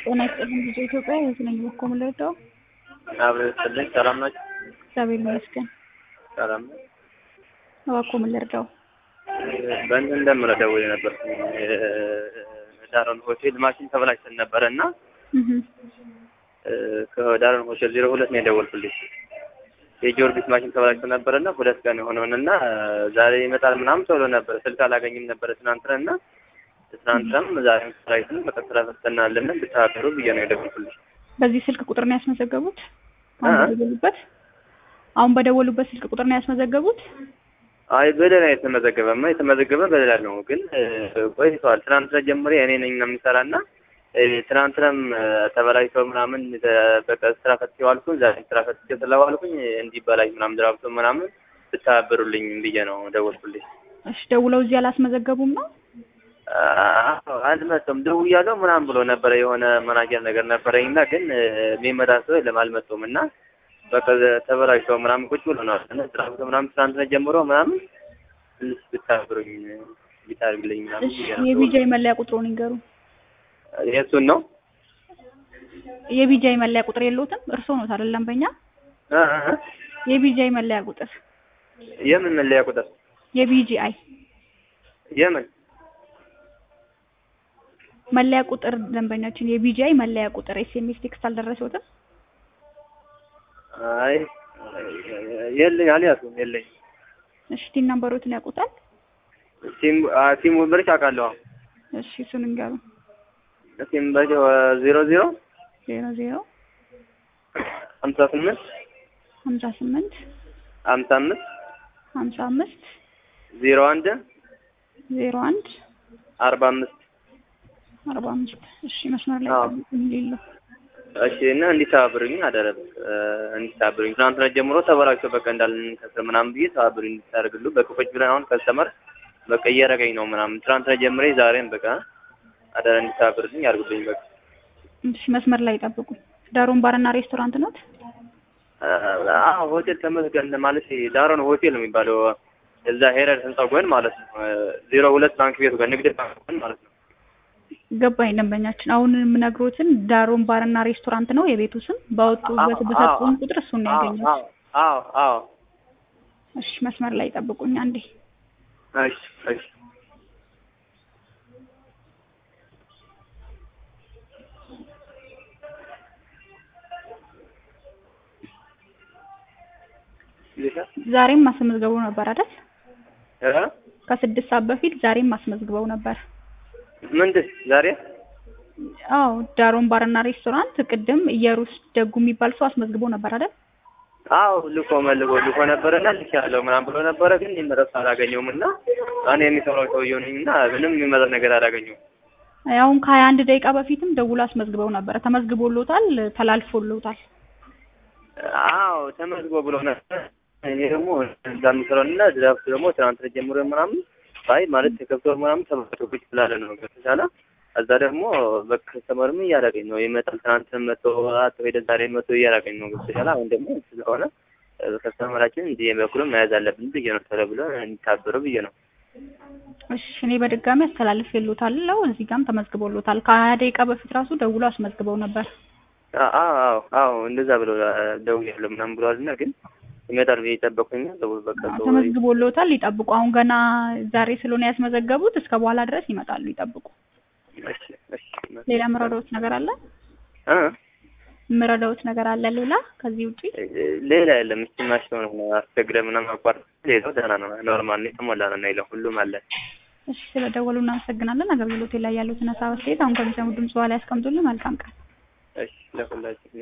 ጤና ይስጥልኝ ልጆ ኢትዮጵያ የት ነኝ በኮ የምንረዳው? አብረን ይስጥልኝ። ሰላም ናችሁ? እግዚአብሔር ይመስገን። ሰላም ነው። እባክዎ ምን ልርዳው? በእንትን እንደምረዳው የነበር ዳሮን ሆቴል ማሽን ተበላሽተን ነበረ እና እህ ከዳሮን ሆቴል ዜሮ ሁለት ነው የደወልኩልሽ። የጊዮርጊስ ማሽን ተበላሽቶ ነበረ እና ሁለት ቀን የሆነውን እና ዛሬ ይመጣል ምናምን ተብሎ ነበረ። ስልክ አላገኝም ነበረ ትናንትና እና ትናንትናም ዛሬም ስራይትን በቃ ስራ ፈተናለን ብታደሩ ብዬ ነው የደወልኩልሽ። በዚህ ስልክ ቁጥር ነው ያስመዘገቡት? አሁን በደወሉበት አሁን በደወሉበት ስልክ ቁጥር ነው ያስመዘገቡት? አይ በሌላ የተመዘገበማ የተመዘገበ በሌላ ነው፣ ግን ቆይተዋል። ትናንትና ጀምሬ እኔ ነኝ ነው የሚሰራ እና ትናንትናም ተበላሽተው ምናምን በቃ ስራ ፈትቼው አልኩኝ። ዛሬ ስራ ፈትቼ ስለዋልኩኝ እንዲበላሽ ምናምን ድራብቶ ምናምን ብታበሩልኝ ብዬ ነው ደወልኩልኝ። እሺ ደውለው እዚህ አላስመዘገቡም ነው? አልመጡም። ደውያለሁ ምናምን ብሎ ነበረ የሆነ መናጀር ነገር ነበረኝ እና ግን የሚመጣ ሰው የለም አልመጡም እና በቃ ተበላሽተው ምናምን ቁጭ ብሎ ነው እና ድራብቶ ምናምን ትናንትና ጀምሮ ምናምን ትንሽ ብታብሩኝ ቢታርግልኝ ምናምን እሺ ብዬ ነው የቢጃይ መለያ ቁጥሩን ይንገሩ። የእሱን ነው የቢጃይ መለያ ቁጥር የለውትም? እርስዎ ነው አይደለም? በእኛ እ እ የቢጃይ መለያ ቁጥር የምን መለያ ቁጥር የቢጂአይ የምን መለያ ቁጥር ደንበኛችን የቢጂአይ መለያ ቁጥር ኤስኤምኤስ ቴክስት አልደረሰውትም? አይ የለኝ አልያዝኩም የለኝ እሺ ቲን ነምበሮትን ያውቁታል? ሲም አ ሲም ወንበርሽ አውቃለሁ እሺ እሱን እንገሩ። ሲም በ ዜሮ ዜሮ ዜሮ ዜሮ ሀምሳ ስምንት ሀምሳ ስምንት ሀምሳ አምስት ሀምሳ አምስት ዜሮ አንድ ዜሮ አንድ አርባ አምስት አርባ አምስት እሺ መስመር ላይ አዎ። ሌለው እሺ እና እንዲተባብሩኝ አደረብ እንዲተባብሩኝ ትናንትና ጀምሮ ተበላሽቶ በቃ እንዳልንከስር ምናምን ብዬ ተባብሩኝ እንድታደርግሉ በቃ ቁጭ ብለን አሁን ከስተመር በቃ እየረገኝ ነው ምናምን ትናንትና ጀምሬ ዛሬም በቃ አደረ እንዲተባብሩልኝ አድርጉልኝ በቃ እሺ መስመር ላይ ጠብቁ። ዳሮን ባርና ሬስቶራንት ኖት? አዎ ሆቴል ተመስገን ማለት ዳሮን ሆቴል ነው የሚባለው እዛ ሄረር ህንጻ ጎን ማለት ነው ዜሮ ሁለት ባንክ ቤቱ ጋር ንግድ ባንክ ጎን ማለት ነው ገባኝ ደንበኛችን። አሁን የምነግሮትን ዳሮን ባርና ሬስቶራንት ነው የቤቱ ስም። ባወጡበት አዎ፣ በሰጡን አዎ። ቁጥር እሱን ነው አዎ ያገኘሁት። አዎ አዎ አዎ እሺ መስመር ላይ ጠብቁኝ አንዴ። እሺ እሺ ዛሬም አስመዝግበው ነበር አይደል? እ ከስድስት ሰዓት በፊት ዛሬም አስመዝግበው ነበር። ምንድን ዛሬ አዎ ዳሮን ባርና ሬስቶራንት ቅድም እየሩስ ደጉ የሚባል ሰው አስመዝግቦ ነበር አይደል? አዎ ልኮ መልጎ ልኮ ነበረና ልክ ያለው ምናምን ብሎ ነበረ፣ ግን የሚመረጥ አላገኘውም እና እኔ የሚሰራው ሰውዬው ነኝ እና ምንም የሚመረጥ ነገር አላገኘውም። አሁን ከሀያ አንድ ደቂቃ በፊትም ደውሎ አስመዝግበው ነበረ። ተመዝግቦሎታል፣ ተላልፎሎታል። አዎ ተመዝግቦ ብሎ ነበር። እኔ ደግሞ እዛ የሚሰራው እና ድራፍት ደግሞ ትናንት ጀምሮ ምናምን አይ ማለት ተከብቶ ምናምን ተመቶ ቁጭ ስላለ ነው ከተቻለ እዛ ደግሞ በከስተመርም እያደረገኝ ነው ይመጣል። ትናንት መቶ አቶ ሄደ ዛሬ መቶ እያደረገኝ ነው ከተቻለ አሁን ደግሞ ስለሆነ ከስተመራችን እንዲህ በኩልም መያዝ አለብን ብዬ ነው ተለ ብሎ እንዲታበሩ ብዬ ነው። እሺ እኔ በድጋሚ አስተላልፌሎታለሁ። እዚህ ጋርም ተመዝግቦሎታል። ከሀያ ደቂቃ በፊት ራሱ ደውሎ አስመዝግበው ነበር። አዎ አዎ አዎ እንደዛ ብሎ ደውያለሁ ምናምን ብለዋል እና ግን ይመጣል ብዬ ጠበቁኝ። በቃ ሰው ተመዝግቦሎታል፣ ይጠብቁ። አሁን ገና ዛሬ ስለሆነ ያስመዘገቡት እስከ በኋላ ድረስ ይመጣሉ፣ ይጠብቁ። እሺ እሺ ሌላ ምረዳውት ነገር አለ? እ ምረዳውት ነገር አለ ሌላ ከዚህ ውጪ? ሌላ የለም። እስቲ ማሽን ነው አስቸግረ ምናምን አቋርጥ። ሌላው ደህና ነው፣ ኖርማል ነው፣ የተሞላ ነው ነው ሁሉም አለ። እሺ ስለደወሉ እናመሰግናለን። አገልግሎት ላይ ያሉትን ሀሳብ አስተያየት አሁን ከሚሰሙ ድምጽ በኋላ ያስቀምጡልን። መልካም ቀን። እሺ ለሁላችን